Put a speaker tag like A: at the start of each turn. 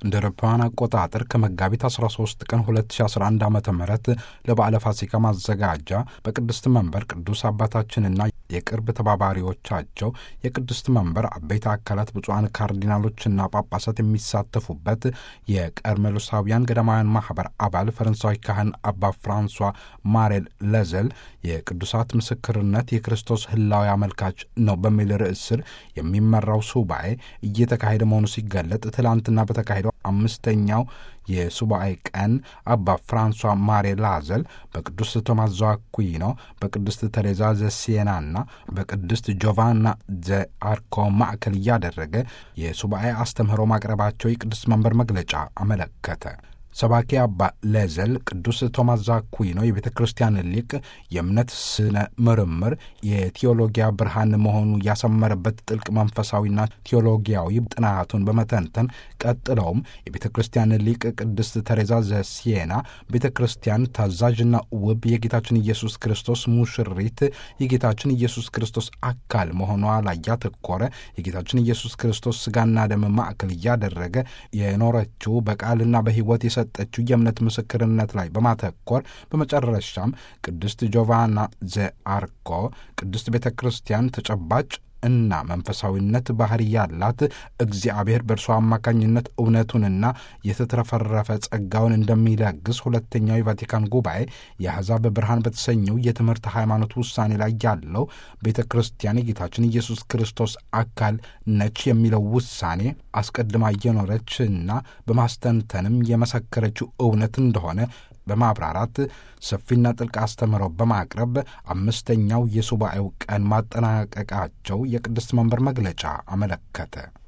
A: እንደ አውሮፓውያን አቆጣጠር ከመጋቢት 13 ቀን 2011 ዓ ም ለበዓለ ፋሲካ ማዘጋጃ በቅድስት መንበር ቅዱስ አባታችንና የቅርብ ተባባሪዎቻቸው የቅድስት መንበር አበይት አካላት ብፁዓን ካርዲናሎችና ጳጳሳት የሚሳተፉበት የቀርሜሎሳውያን ገዳማውያን ማኅበር አባል ፈረንሳዊ ካህን አባ ፍራንሷ ማሬል ለዘል የቅዱሳት ምስክርነት የክርስቶስ ሕላዊ አመልካች ነው በሚል ርዕስ ስር የሚመራው ሱባኤ እየተካሄደ መሆኑ ሲገለጥ ትላንትና በተካሄደው አምስተኛው የሱባኤ ቀን አባ ፍራንሷ ማሬ ላዘል በቅዱስ ቶማስ ዘአኩዊኖ በቅድስት ተሬዛ ዘሲየናና በቅድስት ጆቫና ዘአርኮ ማዕከል እያደረገ የሱባኤ አስተምህሮ ማቅረባቸው የቅዱስ መንበር መግለጫ አመለከተ። ሰባኪ አባ ለዘል ቅዱስ ቶማስ ዘአኩዊኖ የቤተ ክርስቲያን ሊቅ የእምነት ስነ ምርምር የቴዎሎጊያ ብርሃን መሆኑ ያሰመረበት ጥልቅ መንፈሳዊና ቴዎሎጊያዊ ጥናቱን በመተንተን ቀጥለውም የቤተ ክርስቲያን ሊቅ ቅድስት ተሬዛ ዘሲየና ቤተ ክርስቲያን ታዛዥና ውብ የጌታችን ኢየሱስ ክርስቶስ ሙሽሪት የጌታችን ኢየሱስ ክርስቶስ አካል መሆኗ ላይ ያተኮረ የጌታችን ኢየሱስ ክርስቶስ ስጋና ደም ማዕከል እያደረገ የኖረችው በቃልና በሕይወት የሰጠችው የእምነት ምስክርነት ላይ በማተኮር በመጨረሻም ቅድስት ጆቫና ዘአርኮ ቅድስት ቤተ ክርስቲያን ተጨባጭ እና መንፈሳዊነት ባህሪ ያላት እግዚአብሔር በእርሷ አማካኝነት እውነቱንና የተትረፈረፈ ጸጋውን እንደሚለግስ ሁለተኛው የቫቲካን ጉባኤ የአሕዛብ ብርሃን በተሰኘው የትምህርት ሃይማኖት ውሳኔ ላይ ያለው ቤተ ክርስቲያን የጌታችን ኢየሱስ ክርስቶስ አካል ነች የሚለው ውሳኔ አስቀድማ እየኖረች እና በማስተንተንም የመሰከረችው እውነት እንደሆነ በማብራራት ሰፊና ጥልቅ አስተምህሮ በማቅረብ አምስተኛው የሱባኤው ቀን ማጠናቀቃቸው የቅድስት መንበር መግለጫ አመለከተ።